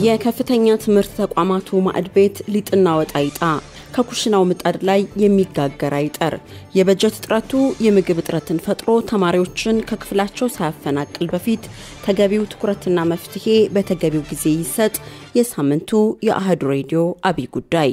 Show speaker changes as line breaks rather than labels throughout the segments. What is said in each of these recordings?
የከፍተኛ ትምህርት ተቋማቱ ማዕድ ቤት ሊጥና ወጥ አይጣ ከኩሽናው ምጣድ ላይ የሚጋገር አይጠር። የበጀት እጥረቱ የምግብ እጥረትን ፈጥሮ ተማሪዎችን ከክፍላቸው ሳያፈናቅል በፊት ተገቢው ትኩረትና መፍትሄ በተገቢው ጊዜ ይሰጥ። የሳምንቱ የአህዱ ሬዲዮ አብይ ጉዳይ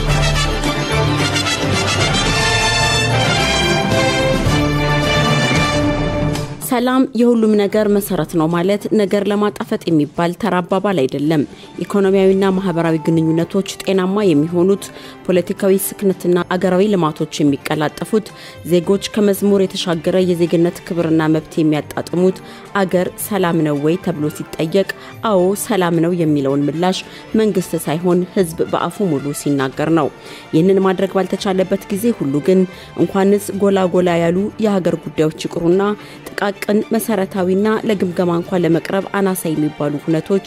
ሰላም የሁሉም ነገር መሰረት ነው ማለት ነገር ለማጣፈጥ የሚባል ተራ አባባል አይደለም። ኢኮኖሚያዊና ማህበራዊ ግንኙነቶች ጤናማ የሚሆኑት፣ ፖለቲካዊ ስክነትና አገራዊ ልማቶች የሚቀላጠፉት፣ ዜጎች ከመዝሙር የተሻገረ የዜግነት ክብርና መብት የሚያጣጥሙት አገር ሰላም ነው ወይ ተብሎ ሲጠየቅ አዎ ሰላም ነው የሚለውን ምላሽ መንግስት ሳይሆን ህዝብ በአፉ ሙሉ ሲናገር ነው። ይህንን ማድረግ ባልተቻለበት ጊዜ ሁሉ ግን እንኳንስ ጎላ ጎላ ያሉ የሀገር ጉዳዮች ይቅሩና ጥቃቅን መሰረታዊና ለግምገማ እንኳን ለመቅረብ አናሳ የሚባሉ ሁነቶች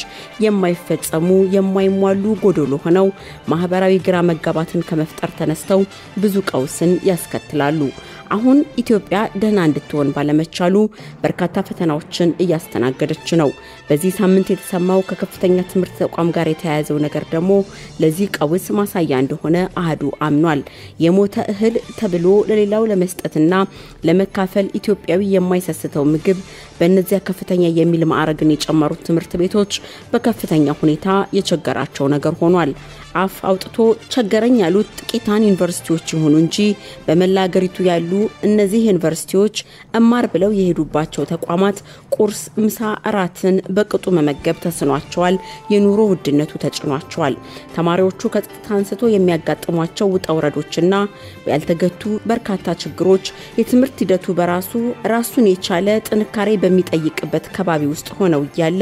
የማይፈጸሙ የማይሟሉ ጎዶሎ ሆነው ማህበራዊ ግራ መጋባትን ከመፍጠር ተነስተው ብዙ ቀውስን ያስከትላሉ። አሁን ኢትዮጵያ ደህና እንድትሆን ባለመቻሉ በርካታ ፈተናዎችን እያስተናገደች ነው። በዚህ ሳምንት የተሰማው ከከፍተኛ ትምህርት ተቋም ጋር የተያያዘው ነገር ደግሞ ለዚህ ቀውስ ማሳያ እንደሆነ አህዱ አምኗል። የሞተ እህል ተብሎ ለሌላው ለመስጠትና ለመካፈል ኢትዮጵያዊ የማይሰስተው ምግብ በእነዚያ ከፍተኛ የሚል ማዕረግን የጨመሩት ትምህርት ቤቶች በከፍተኛ ሁኔታ የቸገራቸው ነገር ሆኗል። አፍ አውጥቶ ቸገረኝ ያሉት ጥቂታን ዩኒቨርሲቲዎች ይሁኑ እንጂ በመላ አገሪቱ ያሉ እነዚህ ዩኒቨርሲቲዎች እማር ብለው የሄዱባቸው ተቋማት ቁርስ፣ ምሳ፣ እራትን በቅጡ መመገብ ተስኗቸዋል። የኑሮ ውድነቱ ተጭኗቸዋል። ተማሪዎቹ ከጸጥታ አንስቶ የሚያጋጥሟቸው ውጣ ውረዶችና ያልተገቱ በርካታ ችግሮች የትምህርት ሂደቱ በራሱ ራሱን የቻለ ጥንካሬ በሚጠይቅበት ከባቢ ውስጥ ሆነው እያለ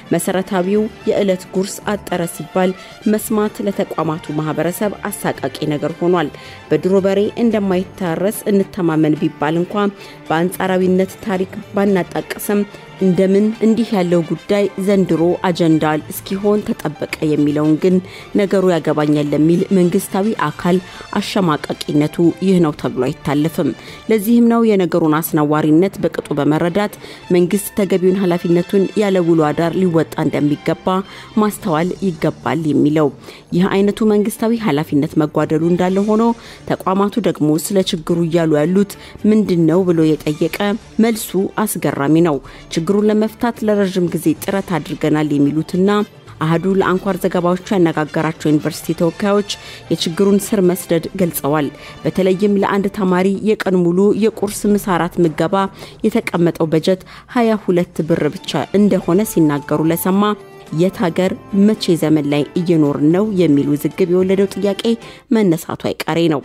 መሰረታዊው የዕለት ጉርስ አጠረ ሲባል መስማት ለተቋማቱ ማህበረሰብ አሳቃቂ ነገር ሆኗል። በድሮ በሬ እንደማይታረስ እንተማመን ቢባል እንኳ በአንጻራዊነት ታሪክ ባናጣቅስም እንደምን እንዲህ ያለው ጉዳይ ዘንድሮ አጀንዳ እስኪሆን ተጠበቀ የሚለውን ግን ነገሩ ያገባኛል ለሚል መንግስታዊ አካል አሸማቃቂነቱ ይህ ነው ተብሎ አይታለፍም። ለዚህም ነው የነገሩን አስነዋሪነት በቅጡ በመረዳት መንግስት ተገቢውን ኃላፊነቱን ያለ ውሎ አዳር ሊወጣ እንደሚገባ ማስተዋል ይገባል የሚለው። ይህ አይነቱ መንግስታዊ ኃላፊነት መጓደሉ እንዳለ ሆኖ ተቋማቱ ደግሞ ስለ ችግሩ እያሉ ያሉት ምንድን ነው ብሎ የጠየቀ መልሱ አስገራሚ ነው። ችግሩን ለመፍታት ለረዥም ጊዜ ጥረት አድርገናል የሚሉትና አህዱ ለአንኳር ዘገባዎቹ ያነጋገራቸው ዩኒቨርሲቲ ተወካዮች የችግሩን ስር መስደድ ገልጸዋል። በተለይም ለአንድ ተማሪ የቀን ሙሉ የቁርስ ምሳ፣ እራት ምገባ የተቀመጠው በጀት 22 ብር ብቻ እንደሆነ ሲናገሩ ለሰማ የት ሀገር መቼ ዘመን ላይ እየኖርን ነው የሚል ውዝግብ የወለደው ጥያቄ መነሳቱ አይቀሬ ነው።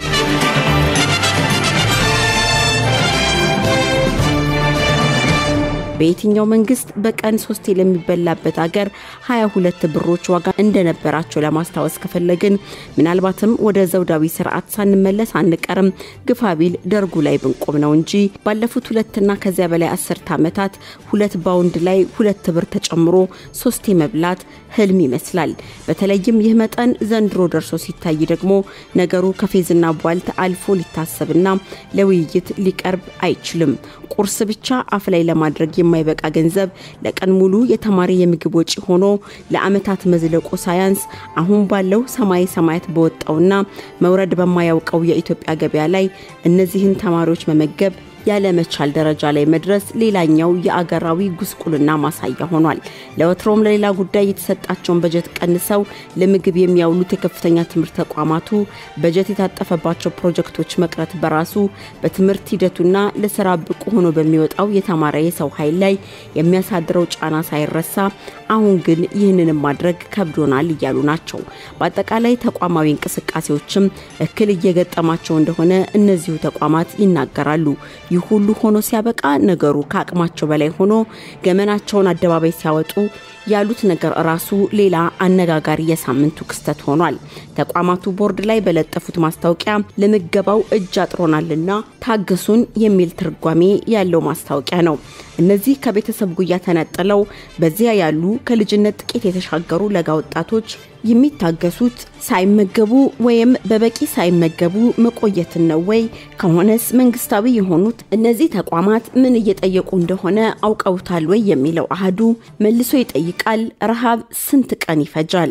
በየትኛው መንግስት በቀን ሶስቴ ለሚበላበት አገር 22 ብሮች ዋጋ እንደነበራቸው ለማስታወስ ከፈለግን ምናልባትም ወደ ዘውዳዊ ስርዓት ሳንመለስ አንቀርም። ግፋቢል ደርጉ ላይ ብንቆም ነው እንጂ ባለፉት ሁለትና ከዚያ በላይ አስርት ዓመታት ሁለት ባውንድ ላይ ሁለት ብር ተጨምሮ ሶስቴ መብላት ህልም ይመስላል። በተለይም ይህ መጠን ዘንድሮ ደርሶ ሲታይ ደግሞ ነገሩ ከፌዝና ቧልት አልፎ ሊታሰብና ለውይይት ሊቀርብ አይችልም። ቁርስ ብቻ አፍ ላይ ለማድረግ የማይበቃ ገንዘብ ለቀን ሙሉ የተማሪ የምግብ ወጪ ሆኖ ለዓመታት መዝለቆ ሳያንስ አሁን ባለው ሰማይ ሰማያት በወጣውና መውረድ በማያውቀው የኢትዮጵያ ገበያ ላይ እነዚህን ተማሪዎች መመገብ ያለመቻል ደረጃ ላይ መድረስ ሌላኛው የአገራዊ ጉስቁልና ማሳያ ሆኗል። ለወትሮም ለሌላ ጉዳይ የተሰጣቸውን በጀት ቀንሰው ለምግብ የሚያውሉት የከፍተኛ ትምህርት ተቋማቱ በጀት የታጠፈባቸው ፕሮጀክቶች መቅረት በራሱ በትምህርት ሂደቱና ለስራ ብቁ ሆኖ በሚወጣው የተማረ የሰው ኃይል ላይ የሚያሳድረው ጫና ሳይረሳ አሁን ግን ይህንንም ማድረግ ከብዶናል እያሉ ናቸው። በአጠቃላይ ተቋማዊ እንቅስቃሴዎችም እክል እየገጠማቸው እንደሆነ እነዚሁ ተቋማት ይናገራሉ። ይህ ሁሉ ሆኖ ሲያበቃ ነገሩ ከአቅማቸው በላይ ሆኖ ገመናቸውን አደባባይ ሲያወጡ ያሉት ነገር ራሱ ሌላ አነጋጋሪ የሳምንቱ ክስተት ሆኗል። ተቋማቱ ቦርድ ላይ በለጠፉት ማስታወቂያ ለምገባው እጅ አጥሮናልና ታገሱን የሚል ትርጓሜ ያለው ማስታወቂያ ነው። እነዚህ ከቤተሰብ ጉያ ተነጥለው በዚያ ያሉ ከልጅነት ጥቂት የተሻገሩ ለጋ ወጣቶች የሚታገሱት ሳይመገቡ ወይም በበቂ ሳይመገቡ መቆየትን ነው ወይ? ከሆነስ መንግስታዊ የሆኑት እነዚህ ተቋማት ምን እየጠየቁ እንደሆነ አውቀውታል ወይ የሚለው አህዱ መልሶ ይጠይቃል። ረሃብ ስንት ቀን ይፈጃል?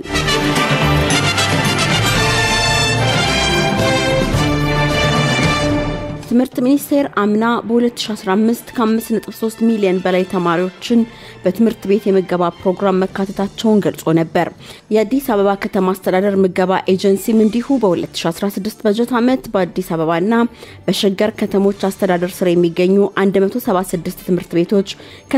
ትምህርት ሚኒስቴር አምና በ2015 ከ5.3 ሚሊዮን በላይ ተማሪዎችን በትምህርት ቤት የምገባ ፕሮግራም መካተታቸውን ገልጾ ነበር። የአዲስ አበባ ከተማ አስተዳደር ምገባ ኤጀንሲም እንዲሁ በ2016 በጀት ዓመት በአዲስ አበባና በሸገር ከተሞች አስተዳደር ስር የሚገኙ 176 ትምህርት ቤቶች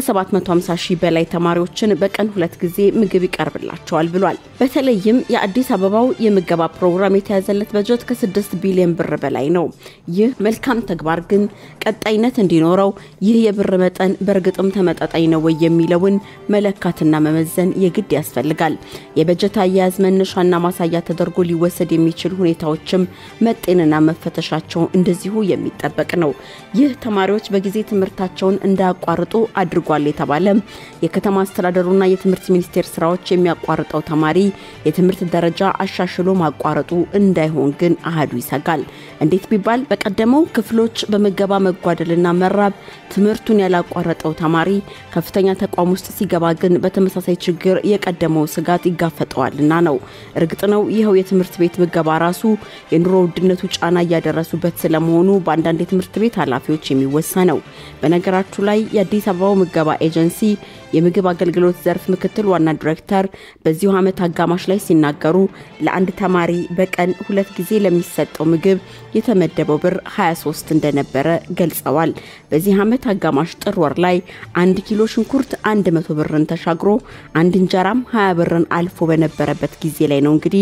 ከ750 ሺህ በላይ ተማሪዎችን በቀን ሁለት ጊዜ ምግብ ይቀርብላቸዋል ብሏል። በተለይም የአዲስ አበባው የምገባ ፕሮግራም የተያዘለት በጀት ከ6 ቢሊዮን ብር በላይ ነው። ይህ መልካም ተግባር ግን ቀጣይነት እንዲኖረው ይህ የብር መጠን በእርግጥም ተመጣጣኝ ነው ወይ የሚለውን መለካትና መመዘን የግድ ያስፈልጋል። የበጀት አያያዝ መነሻና ማሳያ ተደርጎ ሊወሰድ የሚችል ሁኔታዎችም መጤንና መፈተሻቸው እንደዚሁ የሚጠበቅ ነው። ይህ ተማሪዎች በጊዜ ትምህርታቸውን እንዳያቋርጡ አድርጓል የተባለ የከተማ አስተዳደሩና የትምህርት ሚኒስቴር ስራዎች የሚያቋርጠው ተማሪ የትምህርት ደረጃ አሻሽሎ ማቋረጡ እንዳይሆን ግን አህዱ ይሰጋል። እንዴት ቢባል በቀደመው ክፍሎች በምገባ መጓደልና መራብ ትምህርቱን ያላቋረጠው ተማሪ ከፍተኛ ተቋም ውስጥ ሲገባ ግን በተመሳሳይ ችግር የቀደመው ስጋት ይጋፈጠዋልና ነው። እርግጥ ነው ይኸው የትምህርት ቤት ምገባ ራሱ የኑሮ ውድነቱ ጫና እያደረሱበት ስለመሆኑ በአንዳንድ የትምህርት ቤት ኃላፊዎች የሚወሳ ነው። በነገራችሁ ላይ የአዲስ አበባው ምገባ ኤጀንሲ የምግብ አገልግሎት ዘርፍ ምክትል ዋና ዲሬክተር በዚሁ ዓመት አጋማሽ ላይ ሲናገሩ ለአንድ ተማሪ በቀን ሁለት ጊዜ ለሚሰጠው ምግብ የተመደበው ብር 23 እንደነበረ ገልጸዋል። በዚህ ዓመት አጋማሽ ጥር ወር ላይ አንድ ኪሎ ሽንኩርት 100 ብርን ተሻግሮ አንድ እንጀራም 20 ብርን አልፎ በነበረበት ጊዜ ላይ ነው እንግዲህ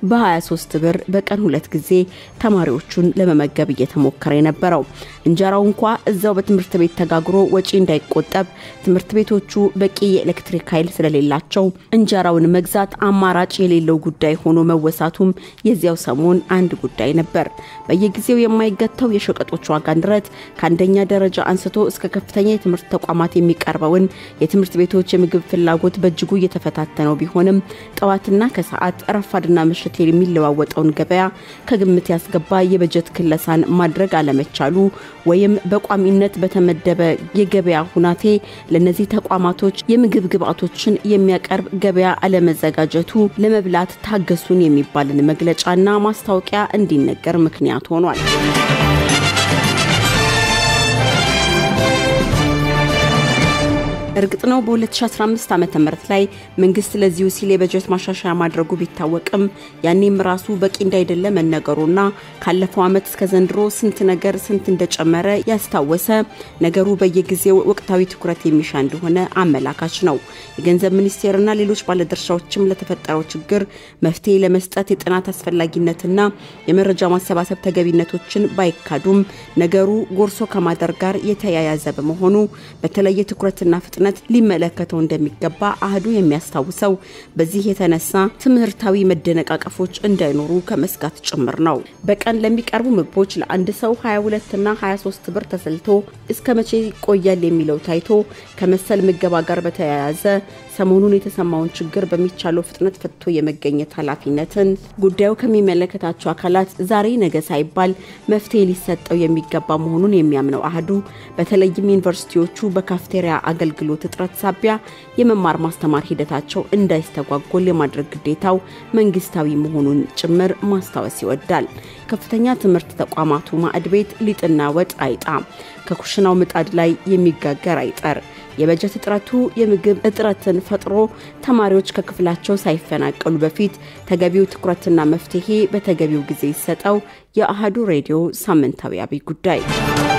በ23 ብር በቀን ሁለት ጊዜ ተማሪዎቹን ለመመገብ እየተሞከረ የነበረው። እንጀራው እንኳ እዛው በትምህርት ቤት ተጋግሮ ወጪ እንዳይቆጠብ ትምህርት ቤቶቹ በቂ የኤሌክትሪክ ኃይል ስለሌላቸው እንጀራውን መግዛት አማራጭ የሌለው ጉዳይ ሆኖ መወሳቱም የዚያው ሰሞን አንድ ጉዳይ ነበር። በየጊዜው የማይገታው የሸቀጦች ዋጋ ንረት ከአንደኛ ደረጃ አንስቶ እስከ ከፍተኛ የትምህርት ተቋማት የሚቀርበውን የትምህርት ቤቶች የምግብ ፍላጎት በእጅጉ እየተፈታተነው ቢሆንም ጠዋትና ከሰዓት ረፋድና ምሽት የሚለዋወጠውን ገበያ ከግምት ያስገባ የበጀት ክለሳን ማድረግ አለመቻሉ ወይም በቋሚነት በተመደበ የገበያ ሁናቴ ለእነዚህ ተቋማቶች የምግብ ግብዓቶችን የሚያቀርብ ገበያ አለመዘጋጀቱ ለመብላት ታገሱን የሚባልን መግለጫና ማስታወቂያ እንዲነገር ምክንያት ሆኗል። እርግጥ ነው በ2015 ዓ ም ላይ መንግስት ለዚሁ ሲል የበጀት ማሻሻያ ማድረጉ ቢታወቅም ያኔም ራሱ በቂ እንዳይደለ መነገሩና ካለፈው ዓመት እስከ ዘንድሮ ስንት ነገር ስንት እንደጨመረ ያስታወሰ ነገሩ በየጊዜው ወቅታዊ ትኩረት የሚሻ እንደሆነ አመላካች ነው። የገንዘብ ሚኒስቴርና ሌሎች ባለድርሻዎችም ለተፈጠረው ችግር መፍትሄ ለመስጠት የጥናት አስፈላጊነትና የመረጃ ማሰባሰብ ተገቢነቶችን ባይካዱም ነገሩ ጎርሶ ከማደር ጋር የተያያዘ በመሆኑ በተለየ ትኩረትና ፍጥነት ሊመለከተው እንደሚገባ አህዱ የሚያስታውሰው በዚህ የተነሳ ትምህርታዊ መደነቃቀፎች እንዳይኖሩ ከመስጋት ጭምር ነው። በቀን ለሚቀርቡ ምግቦች ለአንድ ሰው 22ና 23 ብር ተሰልቶ እስከ መቼ ይቆያል የሚለው ታይቶ ከመሰል ምገባ ጋር በተያያዘ ሰሞኑን የተሰማውን ችግር በሚቻለው ፍጥነት ፈትቶ የመገኘት ኃላፊነትን ጉዳዩ ከሚመለከታቸው አካላት ዛሬ ነገ ሳይባል መፍትሄ ሊሰጠው የሚገባ መሆኑን የሚያምነው አህዱ በተለይም ዩኒቨርሲቲዎቹ በካፍቴሪያ አገልግሎት እጥረት ሳቢያ የመማር ማስተማር ሂደታቸው እንዳይስተጓጎል የማድረግ ግዴታው መንግስታዊ መሆኑን ጭምር ማስታወስ ይወዳል። ከፍተኛ ትምህርት ተቋማቱ ማዕድ ቤት ሊጥና ወጥ አይጣ፣ ከኩሽናው ምጣድ ላይ የሚጋገር አይጠር። የበጀት እጥረቱ የምግብ እጥረትን ፈጥሮ ተማሪዎች ከክፍላቸው ሳይፈናቀሉ በፊት ተገቢው ትኩረትና መፍትሄ በተገቢው ጊዜ ይሰጠው። የአህዱ ሬዲዮ ሳምንታዊ አብይ ጉዳይ